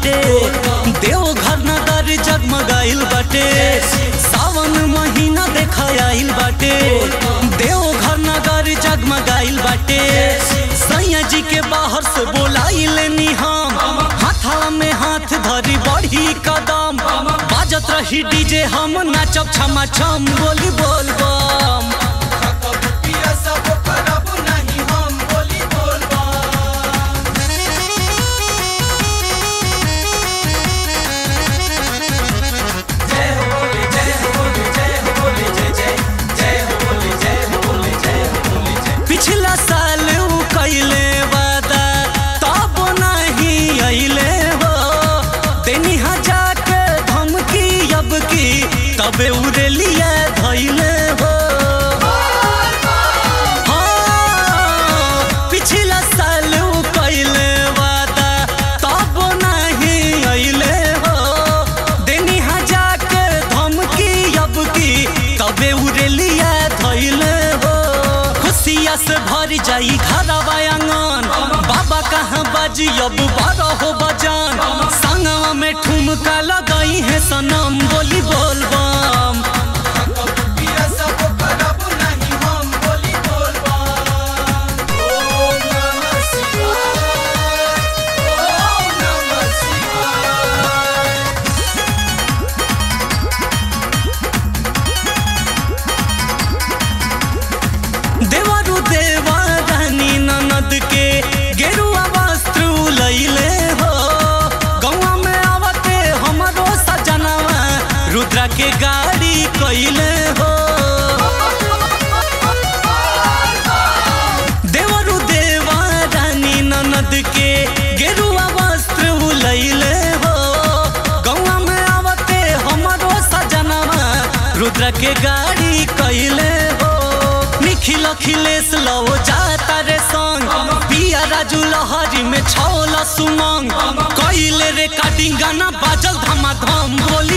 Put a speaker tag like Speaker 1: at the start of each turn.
Speaker 1: बाटे देवघर नगर जगमगाइल बाटे सावन महीना देखा आइल बाटे देवघर नगर जगमगाइल बाटे सैया जी के बाहर से बोलाइल नी हम हाथा में हाथ धरी बढ़ी कदम बाजत रही डीजे हम नाचब छमा छम बोली बोल बम पिछला साल उ कैले वादा तब नहीं अइले हो तेनी हजार के धमकी अब की तबे उड़ेलिया धैले हो हाँ, पिछला साल उ कैले वादा तब नहीं अइले हो देनी हजार के धमकी अब की तबे उड़ेलिया धैले हो खुशिया से भर जाई घरवा आंगन बाबा कहाँ बाजी अब बारह हो बजान संगवा में ठुमका लगाई है सनम बोली बोल बम देवरु देवा रानी ननद के गेरुआ वस्त्र लैले हो गौवा में आवते हमरो सजनवा रुद्रा के गाड़ी कैले हो देवरु देवा रानी ननद के गेरुआ वस्त्र लैले हो गौवा में आवते हमरो सजनवा रुद्र के गाड़ी कैले हो निखिल अखिलेश लो जाता रे संग पिया राजू लहरी में छौला सुमंग कैले रे काटिंग गाना बाजल धमाधम बोली